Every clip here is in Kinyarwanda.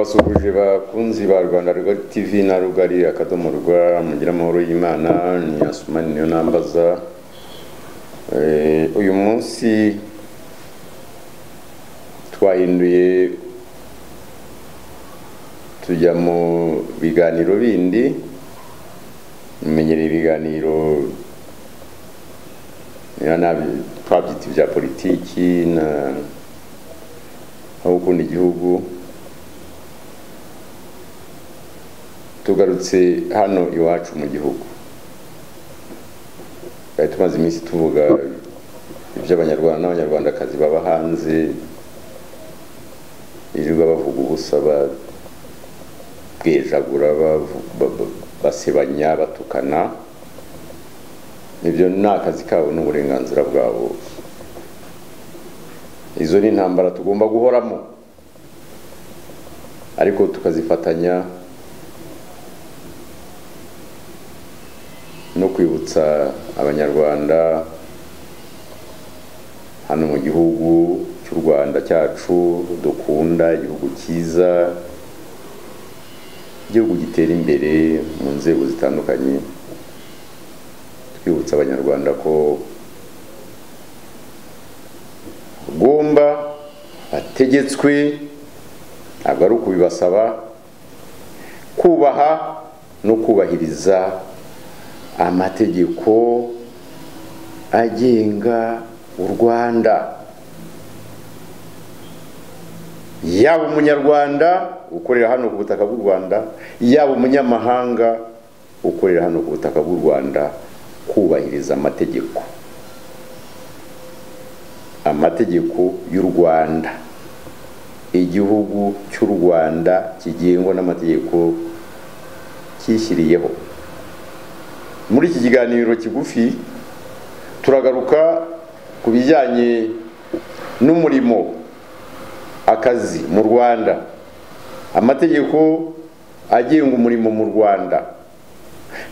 basuhuje bakunzi ba rwanda rugari tv na rugari akadomo rwa mugira amahoro y'imana ni asumani niyo nambaza Eh, uyu munsi twahinduye tujya mu biganiro bindi mumenyereye ibiganiro niba nabi- twabyita ibya politiki na no gukunda igihugu tugarutse hano iwacu mu gihugu twari tumaze iminsi tuvuga iby'abanyarwanda n'abanyarwandakazi baba hanze birirwa bavuga ubusa ba- bwejagura bavu- ba- ba- basebanya batukana ibyo ni akazi kabo n'uburenganzira bwabo izo ni intambara tugomba guhoramo ariko tukazifatanya no kwibutsa abanyarwanda hano mu gihugu cy'u rwanda cyacu dukunda igihugu cyiza igihugu gitera imbere mu nzego zitandukanye twibutsa abanyarwanda ko agomba ategetswe ntabwo ari ukubibasaba kubaha no kubahiriza amategeko agenga u rwanda yaba umunyarwanda ukorera hano ku butaka bw'u rwanda yaba umunyamahanga ukorera hano ku butaka bw'u rwanda kubahiriza amategeko amategeko y'u rwanda igihugu cy'u rwanda kigengwa n'amategeko cyishyiriyeho muri iki kiganiro kigufi turagaruka ku bijyanye n'umurimo akazi mu rwanda amategeko agenga umurimo mu rwanda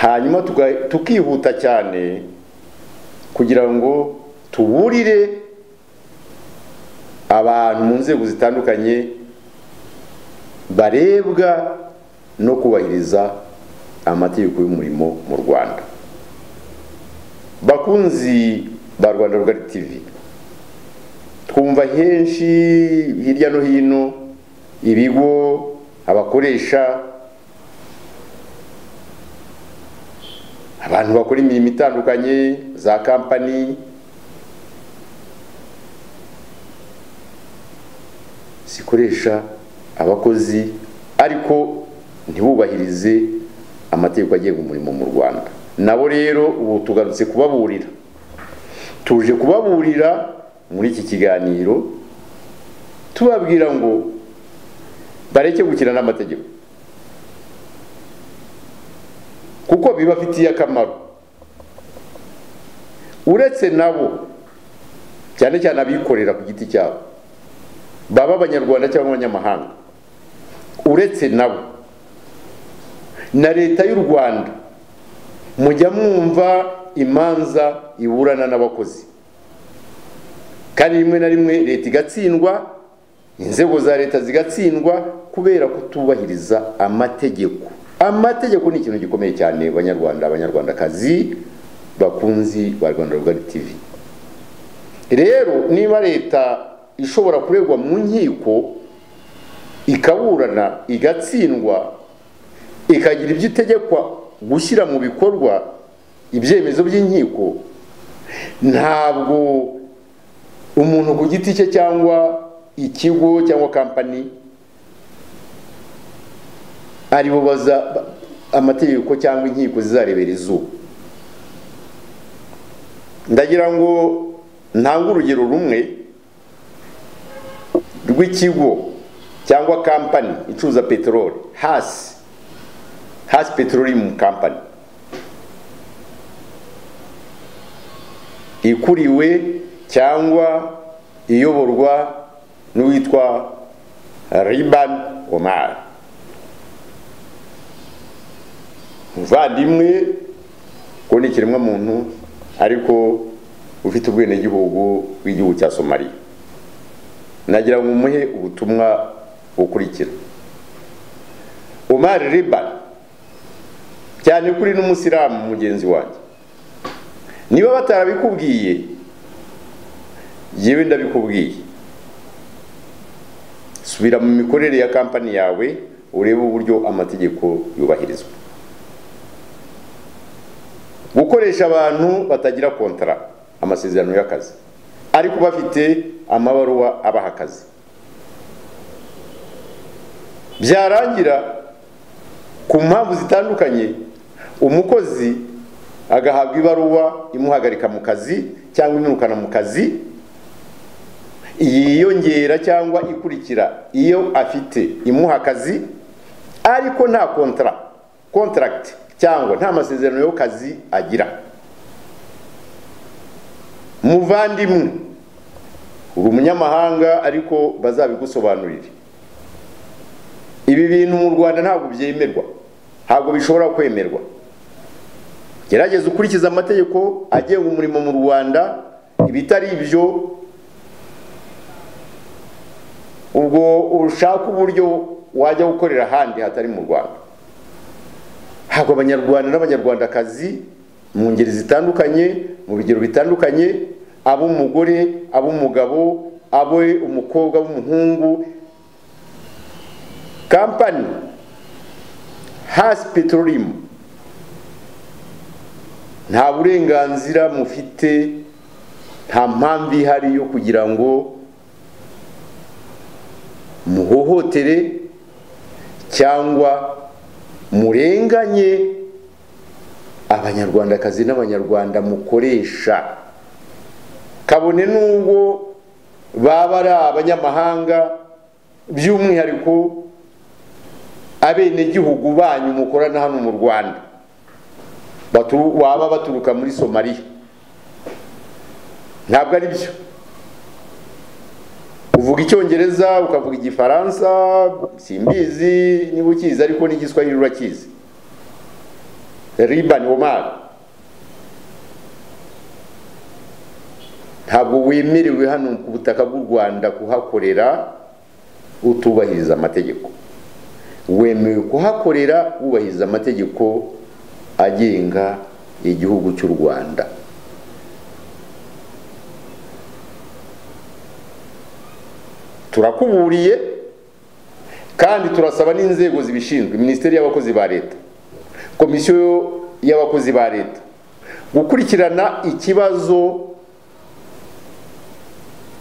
hanyuma tuga- tukihuta cyane kugira ngo tuburire abantu mu nzego zitandukanye barebwa no kubahiriza amategeko y'umurimo mu rwanda bakunzi ba rwanda rugari tv twumva henshi hirya no hino ibigo abakoresha abantu bakora imirimo itandukanye za kampani zikoresha abakozi ariko ntibubahirize amategeko agenga umurimo mu rwanda nabo rero ubu tugarutse kubaburira tuje kubaburira muri iki kiganiro tubabwira ngo bareke gukina n'amategeko kuko bibafitiye akamaro uretse nabo cyane cyane abikorera ku giti cyabo baba abanyarwanda cyangwa abanyamahanga uretse nabo na leta y'u rwanda mujya mwumva imanza iburana n'abakozi kandi rimwe na rimwe leta igatsindwa inzego za leta zigatsindwa kubera kutubahiriza amategeko amategeko ni ikintu gikomeye cyane banyarwanda abanyarwandakazi bakunzi ba rwanda rugari tv rero niba leta ishobora kuregwa mu nkiko ikaburana igatsindwa ikagira ibyo itegekwa gushyira mu bikorwa ibyemezo by'inkiko ntabwo umuntu ku giti cye cyangwa ikigo cyangwa kampani aribo baza amategeko cyangwa inkiko zizarebera izuba ndagira ngo ntange urugero rumwe rw'ikigo cyangwa kampani icuruza peteroli hasi hasi petroleum company ikuriwe cyangwa iyoborwa n'uwitwa riban omar umuvandimwe ko ni ikiremwamuntu ariko ufite ubwenegihugu bw'igihugu cya somaliya nagira ngo umuhe ubutumwa bukurikira umari ribani cyane kuri n'umusilamu mugenzi wanjye niba batarabikubwiye yewe ndabikubwiye subira mu mikorere ya kampani yawe urebe uburyo amategeko yubahirizwa gukoresha abantu batagira kontara amasezerano y'akazi ariko bafite amabaruwa abaha akazi byarangira ku mpamvu zitandukanye umukozi agahabwa ibaruwa imuhagarika mu kazi cyangwa imwirukana mu kazi yiyongera cyangwa ikurikira iyo afite imuha akazi ariko nta kontara kontaragiti cyangwa nta masezerano y'akazi agira muvandimwe uri umunyamahanga ariko bazabigusobanurire ibi bintu mu rwanda ntabwo byemerwa ntabwo bishobora kwemerwa gerageza ukurikiza amategeko agenga umurimo mu rwanda ibitari ibyo ubwo ushaka uburyo wajya gukorera ahandi hatari mu rwanda ntabwo abanyarwanda n'abanyarwandakazi mu ngeri zitandukanye mu bigero bitandukanye ab'umugore ab'umugabo abo umukobwa w'umuhungu kampani hasi peterolimu nta burenganzira mufite nta mpamvu ihari yo kugira ngo muhohotere cyangwa murenganye abanyarwandakazi n'abanyarwanda mukoresha kabone n'ubwo baba ari abanyamahanga by'umwihariko abenegihugu banyu mukorana hano mu rwanda waba baturuka muri somaliya ntabwo ari byo uvuga icyongereza ukavuga igifaransa simbizi niba ukizi ariko n'igiswahili urakizi ribani omari ntabwo wemerewe hano ku butaka bw'u rwanda kuhakorera utubahiriza amategeko wemewe kuhakorera wubahiriza amategeko agenga igihugu cy'u rwanda turakuburiye kandi turasaba n'inzego zibishinzwe minisiteri y'abakozi ba leta komisiyo y'abakozi ba leta gukurikirana ikibazo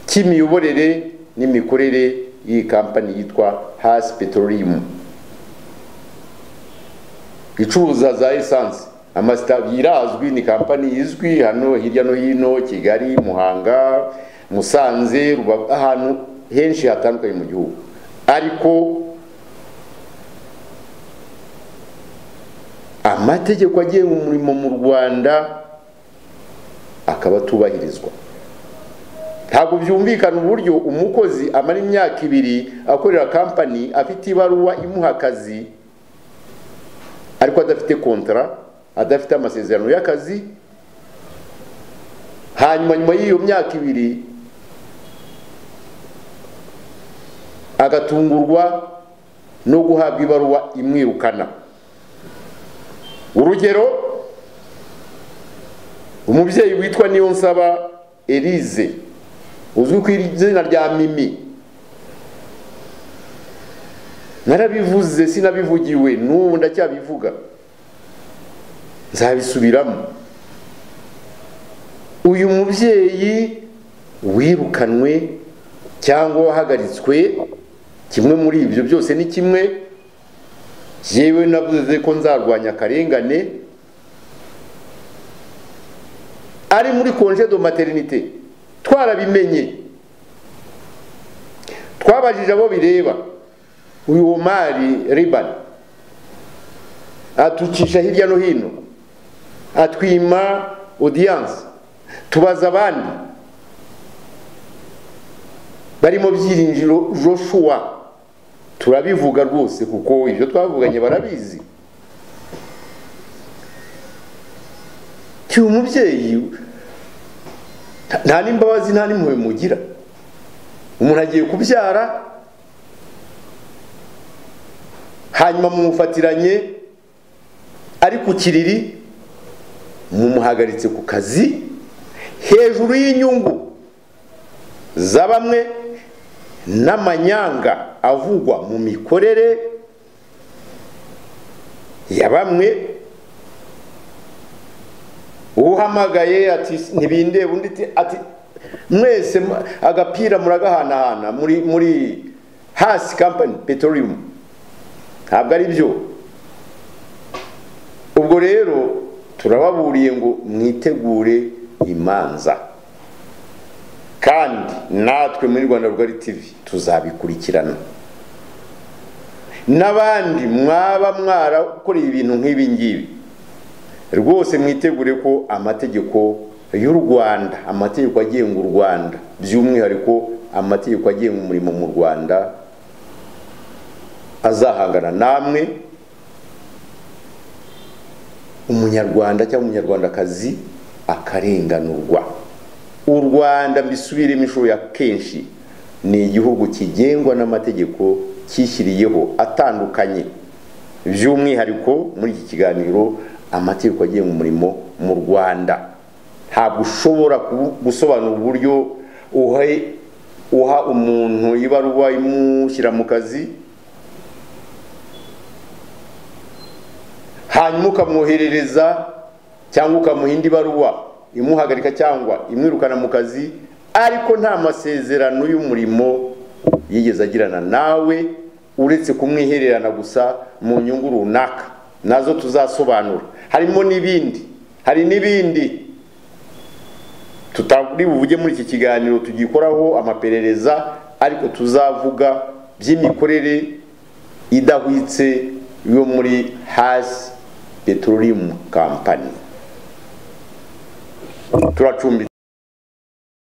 cy'imiyoborere n'imikorere y'iyi kampani yitwa hasi peterolimu icuruza za esanse amasitabi irazwi ni kampani izwi hano hirya no hino kigali muhanga musanze ahantu henshi hatandukanye mu gihugu ariko amategeko agenga umurimo mu rwanda akaba atubahirizwa ntabwo byumvikana uburyo umukozi amara imyaka ibiri akorera kampani afite ibaruwa imuha akazi ariko adafite kontara adafite amasezerano y'akazi hanyuma nyuma y'iyo myaka ibiri agatungurwa no guhabwa ibaruwa imwirukana urugero umubyeyi witwa niyonsaba erize uzwi ku izina rya mimi narabivuze sinabivugiwe n'ubu ndacyabivuga nzabisubiramo uyu mubyeyi wirukanwe cyangwa wahagaritswe kimwe muri ibyo byose ni kimwe yewe navuze ko nzarwanya akarengane ari muri konje do materinite twarabimenye twabajije abo bireba uyu womari ribani atucisha hirya no hino atwima odiyanse tubaza abandi barimo byiringiro joshua turabivuga rwose kuko ibyo twavuganye barabizi uyu mubyeyi nta n'imbabazi nta n'impuhwe mugira umuntu agiye kubyara hanyuma mumufatiranye ari ku kiriri mumuhagaritse ku kazi hejuru y'inyungu za bamwe n'amanyanga avugwa mu mikorere ya bamwe uhamagaye ati ntibindeba undi ati mwese agapira muragahanahana muri muri hasi kampani petoriyumu ntabwo ari byo ubwo rero turababuriye ngo mwitegure imanza kandi natwe muri rwanda rwari tivi tuzabikurikirana n'abandi mwaba mwarakoreye ibintu nk'ibi ngibi rwose mwitegure ko amategeko y'u rwanda amategeko agenga u rwanda by'umwihariko amategeko agenga umurimo mu rwanda azahangana namwe umunyarwanda cyangwa umunyarwandakazi akarenganurwa u rwanda mbisubiremo inshuro ya kenshi ni igihugu kigengwa n'amategeko cyishyiriyeho atandukanye by'umwihariko muri iki kiganiro amategeko agenga umurimo mu rwanda ntabwo ushobora gusobanura uburyo uha umuntu ibaruwa imushyira mu kazi hanyuma ukamwoherereza cyangwa ukamuha indi baruwa imuhagarika cyangwa imwirukana mu kazi ariko nta masezerano y'umurimo yigeze agirana nawe uretse kumwihererana gusa mu nyungu runaka nazo tuzasobanura harimo n'ibindi hari n'ibindi tutari buvuge muri iki kiganiro tugikoraho amaperereza ariko tuzavuga by'imikorere idahwitse yo muri hasi petorolium kampani turacumbitse